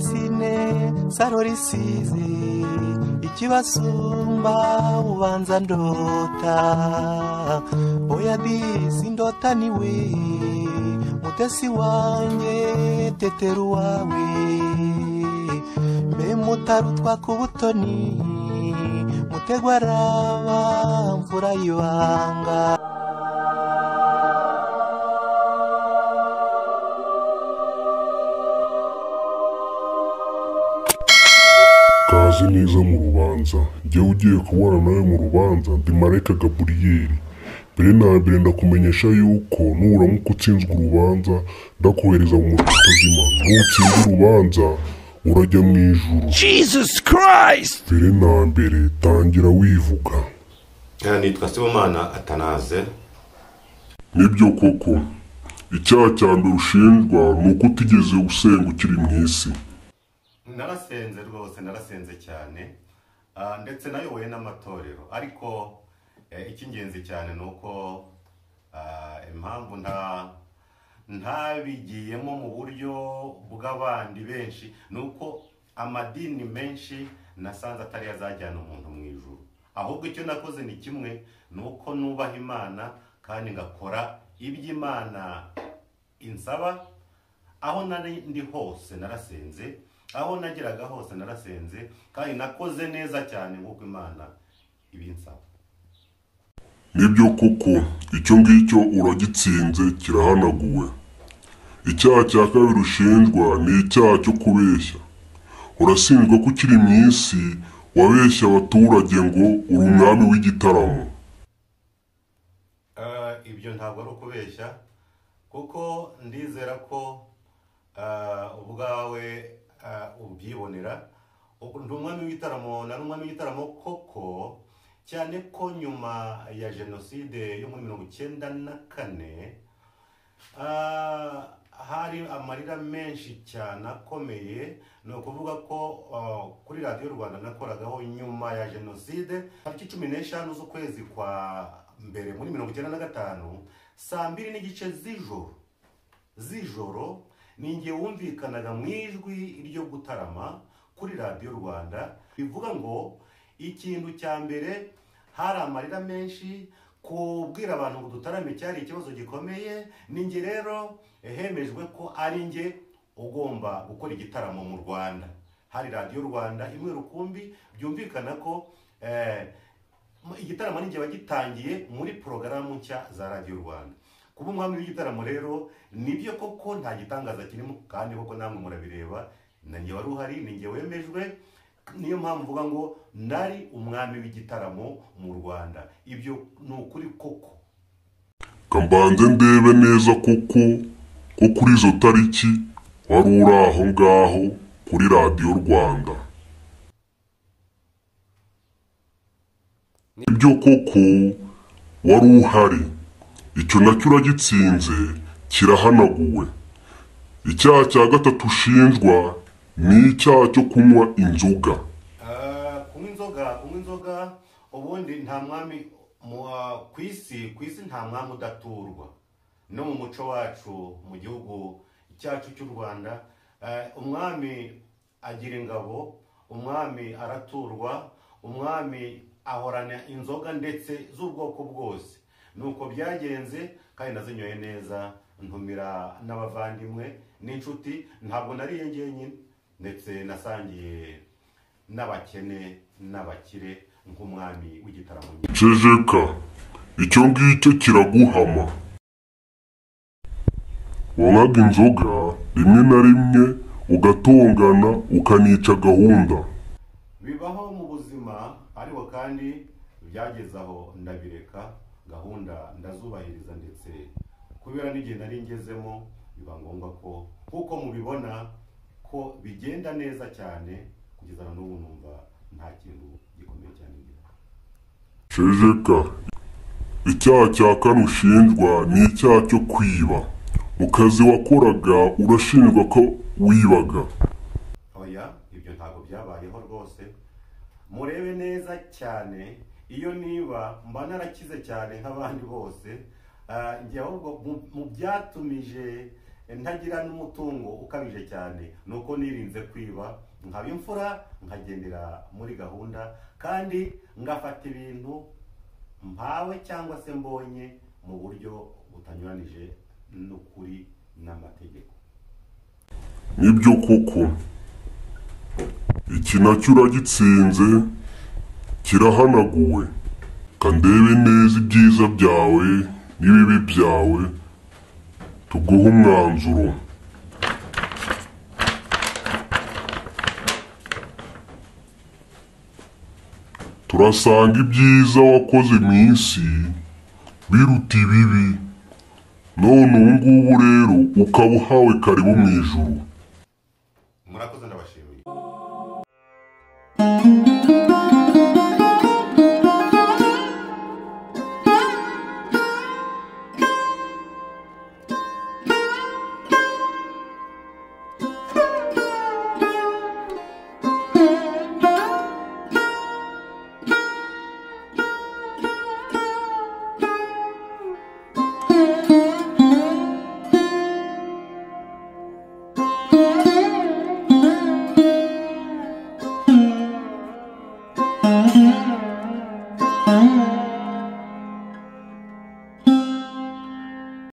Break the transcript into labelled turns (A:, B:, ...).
A: sine saro risize ikibasumba ubanza ndota oya disi ndota niwe mutesi wanjye tetera uwawe mbe mutarutwa ku butoni mutegwa araba mvura y'ibanga
B: kaze neza mu rubanza jya ugiye kubana nawe mu rubanza ndi marayika gaburiyeri mbere na mbere ndakumenyesha yuko nuramuka utsinzwe urubanza ndakohereza mu muriro utazima nutsinda urubanza urajya mu ijuru
C: Jesus Christ!
B: mbere na mbere tangira wivuga
D: Aha nitwa Sibomana Atanaze
B: nibyo koko icyaha cya mbere ushinjwa ni uko utigeze usenga ukiri mu isi
D: narasenze rwose narasenze cyane Ah, ndetse nayoboye n'amatorero ariko eh, icy'ingenzi cyane ni uko ah, impamvu nta ntabigiyemo mu buryo bw'abandi benshi ni uko amadini menshi nasanze atari yo azajyana umuntu mu ijuru ahubwo icyo nakoze ni kimwe ni uko nubaha imana kandi ngakora iby'imana insaba aho nari ndi hose narasenze aho nageraga hose narasenze kandi nakoze neza cyane nk'uko imana ibinsaba
B: nibyo koko icyo ngicyo uragitsinze kirahanaguwe icyaha cya kabiri ushinjwa ni icyaha cyo kubeshya urashinjwa ko ukiri mu isi wabeshya abaturage ngo uri umwami w'igitaramo
D: Eh, ibyo ntabwo ari ukubeshya kuko ndizera ko eh, ubwawe eh, ubyibonera Ubu ndi umwami w'igitaramo nari umwami w'igitaramo koko cyane ko nyuma ya jenoside yo muri mirongo icyenda na kane Ah, hari amarira menshi cyane akomeye ni ukuvuga ko ah, kuri radiyo rwanda nakoragaho nyuma ya jenoside tariki cumi n'eshanu z'ukwezi kwa mbere muri mirongo icyenda na gatanu saa mbiri n'igice z'ijoro z'ijoro ni nge wumvikanaga mu ijwi ryo gutarama kuri radiyo rwanda bivuga ngo ikintu cya mbere hari amarira menshi kubwira abantu ngo dutarame cyari ikibazo gikomeye ni nge rero hemejwe ko ari nge ugomba gukora igitaramo mu rwanda hari radiyo rwanda imwe rukumbi byumvikana ko eh, igitaramo ni njye wagitangiye muri porogaramu nshya za radiyo rwanda kuba umwami w'igitaramo rero nibyo koko nta gitangaza kirimo kandi koko namwe murabireba na njye wari uhari ni njye wemejwe niyo mpamvu mvuga ngo nari umwami w'igitaramo mu rwanda ibyo ni ukuri koko
B: kambanze ndebe neza koko ko kuri izo tariki wari uri aho ngaho kuri radiyo rwanda ibyo koko wari uhari icyo nacyo uragitsinze kirahanaguwe icyaha cya gatatu ushinjwa ni icyaha cyo kunywa inzoga
D: Ah, kunywa inzoga kunywa inzoga ubundi nta mwami mu- ah, ku isi ku isi nta mwami udaturwa no mu muco wacu mu gihugu cyacu cy'u rwanda eh, umwami agira ingabo umwami araturwa umwami ahorana inzoga ndetse z'ubwoko bwose nuko byagenze kandi nazinyoye neza ntumira n'abavandimwe n'inshuti ntabwo nariye ngenyine ndetse nasangiye n'abakene n'abakire nk'umwami w'igitaramo nyine
B: cejeka icyo ngicyo kiraguhama wanywaga inzoga rimwe na rimwe ugatongana ukanica gahunda
D: bibaho mu buzima ariko kandi byageze aho ndabireka gahunda ndazubahiriza ndetse kubera n'igihe nari ngezemo biba ngombwa ko nk'uko mubibona ko bigenda neza cyane kugeza na n'ubu numva nta kintu gikomeye cyane ngira
B: cejeka icyaha cya kane ushinjwa ni icyaha cyo kwiba mu kazi wakoraga urashinjwa ko wibaga
D: oya ibyo ntabwo byabayeho rwose murebe neza cyane iyo niba mba narakize cyane nk'abandi bose Ah, njye ahubwo mu- mu byatumije ntagira n'umutungo ukabije cyane ni uko nirinze kwiba nkaba imfura nkagendera muri gahunda kandi ngafata ibintu mpawe cyangwa se mbonye mu buryo butanyuranije n'ukuri n'amategeko
B: nibyo koko iki nacyo uragitsinze kirahanaguwe kandebe neza ibyiza byawe n'ibibi byawe tuguhe umwanzuro turasanga ibyiza wakoze mu isi biruta ibibi none ubu ngubu rero ukaba uhawe karibu mu ijuru
D: murakoze ndabashimiye
E: Mm-hmm.